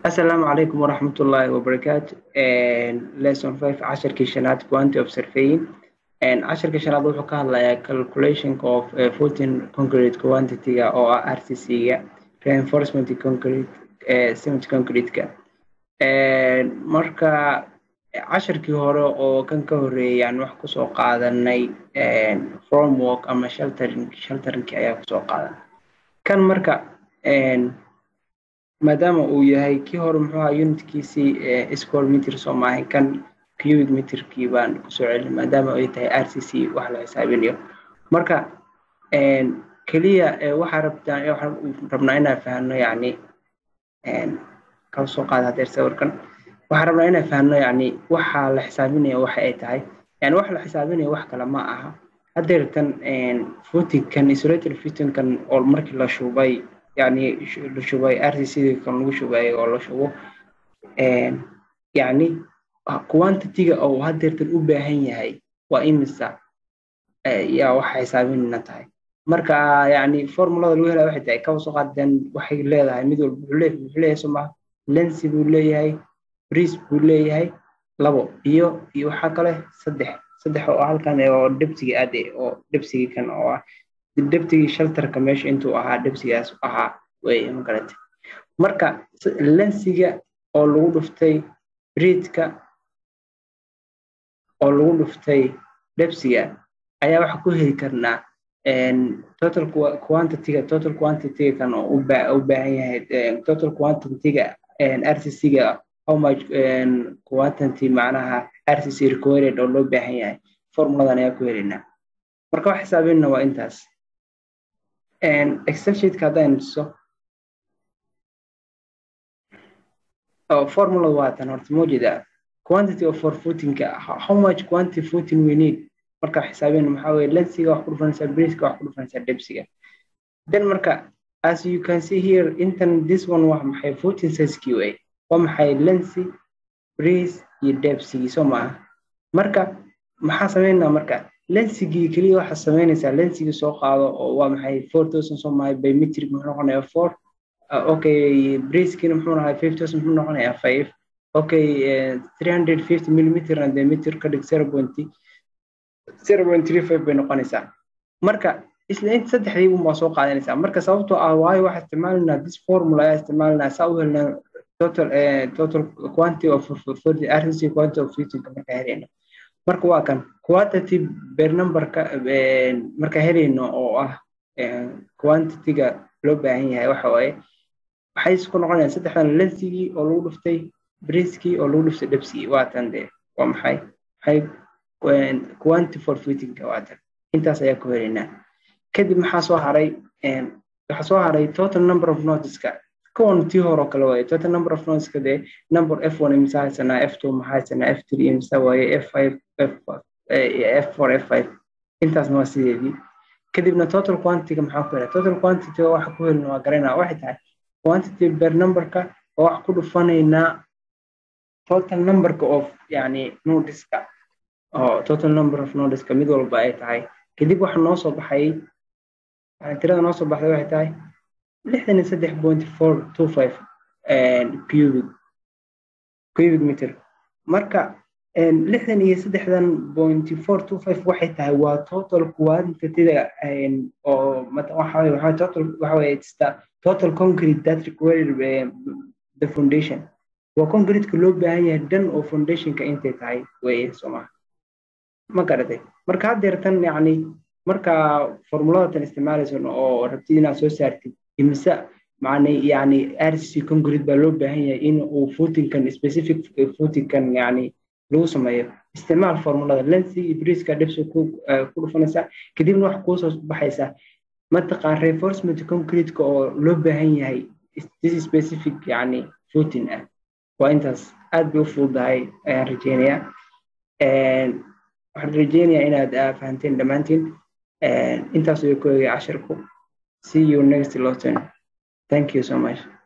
asalaamu calaykum waraxmatullaahi wabarakaatu lesson five casharkii shanaad quantity of surveying casharkii shanaad wuxuu ka hadlayaa calculation of footing concrete quantity-ga oo ah rcc-ga reinforcement concrete cement concrete-ka marka casharkii hore oo kan ka horeeyay aan wax kusoo qaadanay formwork ama sheltering shelteringki ayaa kusoo qaadanay kan marka maadaama uu yahay kii hore muxuu ahaa unitkiisii square meter soo maahay kan cubic meterkii baan kusoo celin maadaama ay tahay r c c wax la xisaabinayo marka keliya waxaa rabtaa waxaan rabnaa inaan fahno yacni kala soo qaada hadeer sawirkan waxaan rabnaa inaan fahno yacni waxa la xisaabinaya waxa ay tahay yani wax la xisaabinaya wax kale ma aha hadeertan footingkan isolated footingkan oo markii la shubay yani la shubay rcc kan lagu shubay oo la shubo yani quantity-ga oo hadeertan u baahan yahay waa imisa yaa waxa xisaabinayna tahay marka yani formulada lagu helaya waxay tahay kaba soo qaadeen waxay leedahay mid walba wuxuu leeyahay wuxuu leeyahay soo maha lensi buu leeyahay bris buu leeyahay labo iyo iyo waxaa kale saddex saddex oo halkan oo debsiga aad oo debsigii kan oo ah debtigii shelterka meesha intuu ahaa debsigaas ahaa wey magarate marka lensiga oo lagu dhuftay briidka oo lagu dhuftay debsiga ayaa waxa ku heli karnaa total quantity-ga total quantity-ga kan oo u baahan yahay total quantity-ga rcc-ga how much quantity macnaha rcc required oo loo baahan yahay formuladan ayaa ku helaynaa marka wax xisaabinna waa intaas excel sheetka haddaan tuso formula waa tan horta moojida quantity of for footingka how much quantity footing we need marka xisaabin maxaa weye lensiga wax ku dhufanaysaa briska wax ku dhufanaysaa debsiga then marka as you can see here intan this one waa maxay footing sizekii wey waa maxay lensi bris iyo debsigii soo maaha marka maxaa sameynaa marka lensigii keliya waxaa sameynaysaa lensigii soo qaado oo waa maxay four thousand soo mahay by metric muxuu noqonayaa four okay briskina muxuu nahay five thousand muxuu noqonayaa five okay three hundred fifty millimeter and the meter ka dhig zero point zero point three five bay noqonaysaa marka isla inta saddexdii unbaa soo qaadanaysaa marka sababtoo ah waayo waxaa isticmaalinaa this formula ayaa isticmaalinaa saa u helnaa total total quantity of rcc quantity of fittingka markaa helayno marka waa kan quantity ber numberka marka helayno oo ah quantity-ga loo baahan yahay waxa waaye waxay isku noqonayaan saddexdan lensigii oo lagu dhuftay briskii oo lagu dhuftay debsigii waa tan dee waa maxay maxay quantity for fittingka waa tan intaas ayaa ku helaynaa kadib maxaa soo haray waxaa soo haray total number of notiska kuwan tii hore oo kale waaye total number of notiska dee number f one imisa haysanaa f two maxaa haysanaa f three imisa waaye f five f f four f five intaasna waa sideedii kadibna total quantity-ga maxaa ku helaa total quantity waxa ku helina waa garanaa waxay tahay quantity ber numberka oo wax ku dhufanaynaa total numberka of yani nodiska oo total number of nodiska mid walba ay tahay kadib waxa noo soo baxay tirada noo soo baxday waxay tahay lixdan iyo saddex point four two five cubic cubic meter marka lixdan iyo saddexdan point four two five waxay tahay waa total quantity-da oo waxa waxa total waxa weye it's the total concrete that required the foundation waa concrete-ka loo baahan yahay dhan oo foundationka intay tahay weye soomaa ma garatay marka haddeertan yacni marka formuladatan isticmaalaysan oo rabtid inaad soo saartid imise macnay yani rcc concrete baa loo baahan yahay in uu footingkan specific footingkan yani lagu sameeyo isticmaal formulada lensi iyo briska dhibsi ku dhufanaysaa kadibna wax kuusoo baxaysaa mataqaan reinforcement concrete-ka oo loo baahan yahay this specific yani footing ah waa intaas aad bay u fududahay ayaan rajeynayaa waxaan rajeynayaa inaad fahanteen dhammaantiin intaas ayuu ku egay cashirku see you next lesson thank you so much